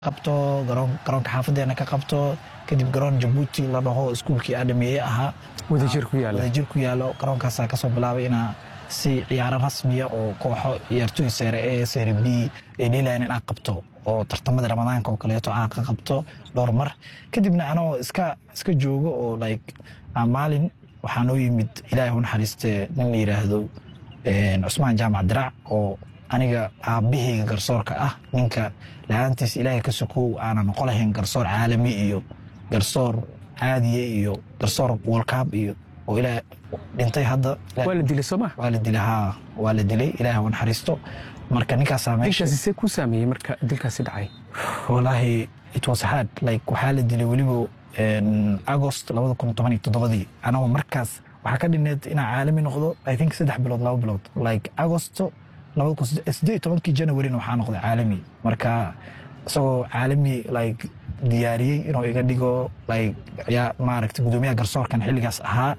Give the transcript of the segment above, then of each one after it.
qabto garoonka xaafadeena ka qabto kadib garoon jabuuti la dhaho iskuulkii aadhameeye ahaa wadajir ku yaala wadajir ku yaalo garoonkaasaa kasoo bilaabay inaa si ciyaaro rasmiya oo kooxo ciyaartooy seere e seere b ay dheelayan inaa qabto oo tartamada ramadaanka oo kaleeto aan ka qabto dhowr mar kadibna anoo iska iska joogo oo like maalin waxaa noo yimid ilaahay u naxariiste nin la yidhaahdo cusmaan jaamac dirac oo aniga aabbahayga garsoorka ah ninka la-aantiis ilaahay ka sokow aanan noqo lahayn garsoor caalami iyo garsoor caadiye iyo garsoor wolkaab iyo oo ilaa dhintay hadda waa la dilay sooma waa la dilay haa waa la dilay ilaahay u naxariisto marka ninkaasaa meesha dilkaasi see ku saameeyey marka dilkaasi dhacay walaahi it was hard like waxaa la dilay weliba agost labada kun toban iyo toddobadii anagoo markaas waxaa ka dhineed inaa caalami noqdo i think saddex bilood laba bilood like agosto labada kun siddeed iyo tobankii janawarina waxaa noqday caalami marka isagoo caalami like diyaariyey inuu iga dhigo like yaa maaragtay gudoomiyaha garsoorkan xilligaas ahaa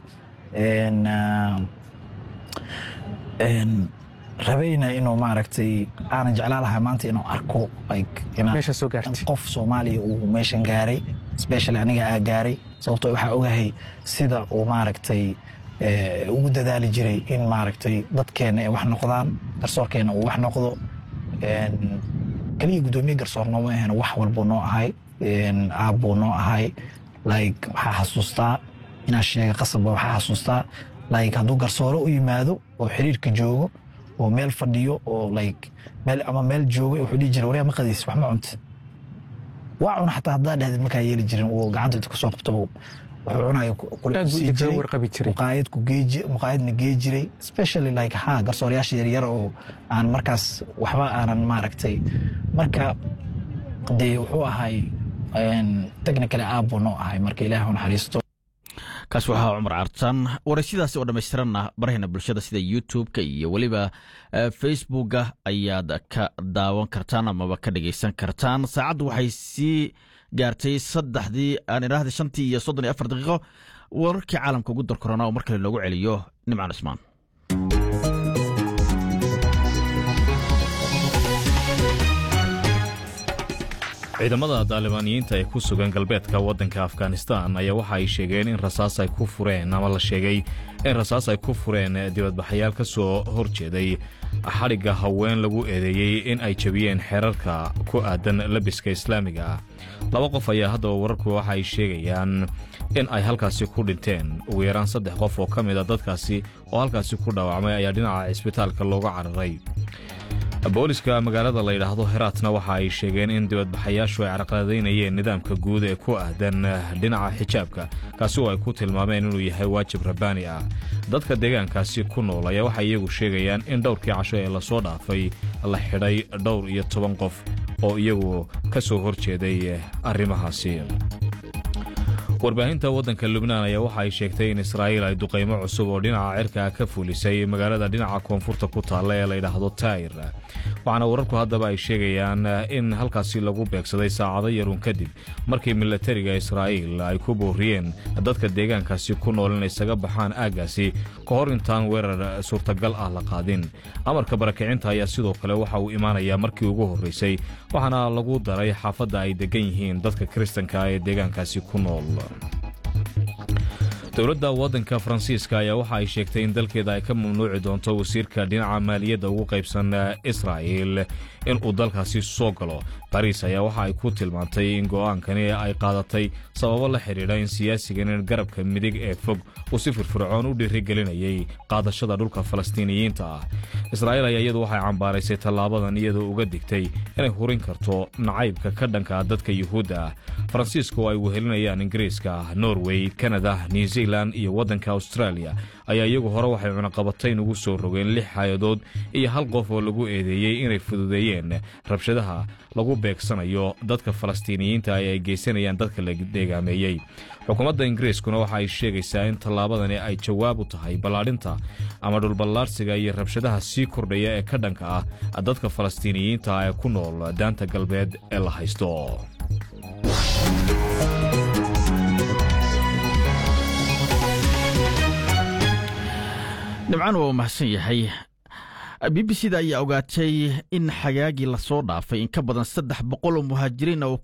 rabayna inuu maaragtay aanan jeclaa lahaa maanta inuu arko like meesha soo gaartay qof soomaaliya uu meeshan gaaray especially aniga aa gaaray sababtoo waxaa ogahay sida uu maaragtay ugu dadaali jiray in maaragtay dadkeena ay wax noqdaan garsoorkeena uu wax noqdo keliya gudoomiye garsoor nooma ahan wax walbuu noo ahay aabbuu noo ahay like waxaa xasuustaa inaa sheega qasabba waxaa xasuustaa like hadduu garsooro u yimaado oo xiriirka joogo oo meel fadhiyo oo like meel ama meel jooga wuxuu dhihi jiray waryaa ma qadaysid wax ma cunta waa cuna xataa haddaa dhahdeed markaa yeeli jirin uu gacanta inta kusoo qabto wuxuu cunayo muqaayad ku geeji muqaayadna gee jiray especially like ha garsoorayaasha yaryar oo aan markaas waxba aanan maaragtay marka dee wuxuu ahay technically aabbuu noo ahay marka ilaah u naxariisto kaas waxaa cumar cartan waraysyadaasi oo dhammaystiranna barahayna bulshada sida youtube-ka iyo weliba facebooka ayaad ka daawan kartaan amaba ka dhegaysan kartaan saacaddu waxay sii gaartay saddexdii aan idhaahda shantii iyo soddon iyo afar daqiiqo wararkii caalamka ugu darkorona oo mar kale loogu celiyo nimcaan cismaan ciidamada daalibaaniyiinta ee ku sugan galbeedka waddanka afghanistan ayaa waxa ay sheegeen in rasaas ay ku fureen ama la sheegay in rasaas ay ku fureen dibadbaxayaal ka soo hor jeeday xadhigga haween lagu eedeeyey in ay jebiyeen xeerarka ku aadan labiska islaamiga ah laba qof ayaa haddaba wararku waxa ay sheegayaan in ay halkaasi ku dhinteen ugu yaraan saddex qof oo ka mid a dadkaasi oo halkaasi ku dhaawacmay ayaa dhinaca cisbitaalka looga cararay booliska magaalada la yidhaahdo heraatna waxa ay sheegeen in dibadbaxayaashu ay carqaladaynayeen nidaamka guud ee ku aadan dhinaca xijaabka kaasi oo ay ku tilmaameen inuu yahay waajib rabbaani ah dadka deegaankaasi ku nool ayaa waxay iyagu sheegayaan in dhowrkii casho ee lasoo dhaafay la xidhay dhowr iyo toban qof oo iyagu ka soo hor jeeday arrimahaasi warbaahinta waddanka lubnaan ayaa waxa ay sheegtay in israa'iil ay duqaymo cusub oo dhinaca cirka ka fulisay magaalada dhinaca koonfurta ku taalla ee layidhaahdo taayir waxaana wararku haddaba ay sheegayaan in halkaasi lagu beegsaday saacado yarun kadib markii milatariga israa'iil ay ku booriyeen dadka deegaankaasi ku nool in isaga baxaan aaggaasi ka hor intaan weerar suurtagal ah la qaadin amarka barakicinta ayaa sidoo kale waxa uu imaanayaa markii ugu horraysay waxaana lagu daray xaafadda ay deggan yihiin dadka kiristanka ee deegaankaasi ku nool dowladda waddanka faransiiska ayaa waxa ay sheegtay in dalkeeda ay ka mamnuuci doonto wasiirka dhinaca maaliyadda ugu qaybsan israa'il in uu dalkaasi soo galo bariis ayaa waxa ay ku tilmaantay in go'aankani ay qaadatay sababo la xidhiidha in siyaasigan garabka midig ee fog uu si firfircoon u dhiirigelinayay qaadashada dhulka falastiiniyiinta ah israa'iil ayaa iyadu waxay cambaaraysay tallaabadan iyadoo uga digtay inay hurin karto nacaybka ka dhanka dadka yuhuudda ah faransiiska oo ay wehelinayaan ingiriiska norway kanada new zealand iyo waddanka australia ayaa iyagu hore waxay cunaqabatayn ugu soo rogeen lix hay-adood iyo hal qof oo lagu eedeeyey inay fududeeyeen rabshadaha lagu beegsanayo dadka falastiiniyiinta ee ay geysanayaan dadka la deegaameeyey xukuumadda ingiriiskuna waxa ay sheegaysaa in tallaabadani ay jawaab u tahay ballaadhinta ama dhulballaarsiga iyo rabshadaha sii kordhaya ee ka dhanka ah dadka falastiiniyiinta ee ku nool daanta galbeed ee la haysto dhibcaan waa u mahadsan yahay b b c da ayaa ogaatay in xagaagii lasoo dhaafay in ka badan saddex boqol oo muhaajiriin oo